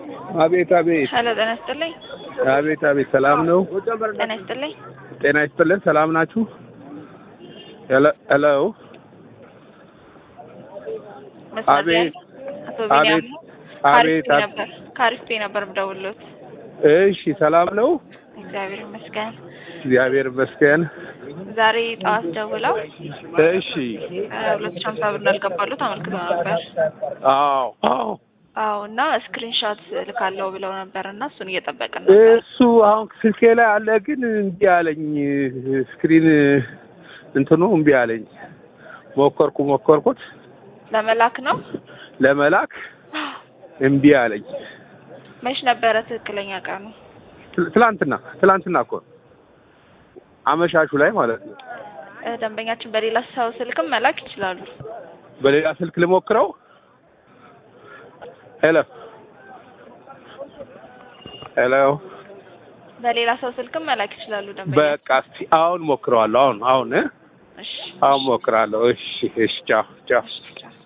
አቤት አቤት ሄሎ ጤና ይስጥልኝ። አቤት አቤት ሰላም ነው? ጤና ይስጥልኝ። ጤና ይስጥልን። ሰላም ናችሁ? ሄሎ ሄሎ መስመር ላይ አቤት አቶ ቢኒያም አቤት ነው? አቤት ካሪስፔ አቤት። ነበር ካሪስፔ ነበር የምደውልዎት። እሺ ሰላም ነው? እግዚአብሔር ይመስገን። እግዚአብሔር ይመስገን። ዛሬ ጠዋት ደውለው እሺ ሁለት ሺህ ሀምሳ ብር እንዳልገባሉት አመልክተው ነበር። አዎ አዎ አዎ እና ስክሪንሾት ልካለው ብለው ነበር እና እሱን እየጠበቅን ነበር። እሱ አሁን ስልኬ ላይ አለ፣ ግን እምቢ አለኝ። ስክሪን እንትኑ እምቢ አለኝ። ሞከርኩ ሞከርኩት ለመላክ ነው። ለመላክ እምቢ አለኝ። መች ነበረ ትክክለኛ ቀኑ? ትል- ትላንትና ትላንትና እኮ ነው። አመሻሹ ላይ ማለት ነው። እ፣ ደንበኛችን በሌላ ሰው ስልክም መላክ ይችላሉ። በሌላ ስልክ ልሞክረው። ሄሎ ሄሎ። በሌላ ሰው ስልክም መላክ ይችላሉ ደንበኛ። በቃ እስቲ አሁን ሞክረዋለሁ። አሁን አሁን እ? እሺ አሁን ሞክራለሁ። እሺ እሺ። ቻው ቻው። እሺ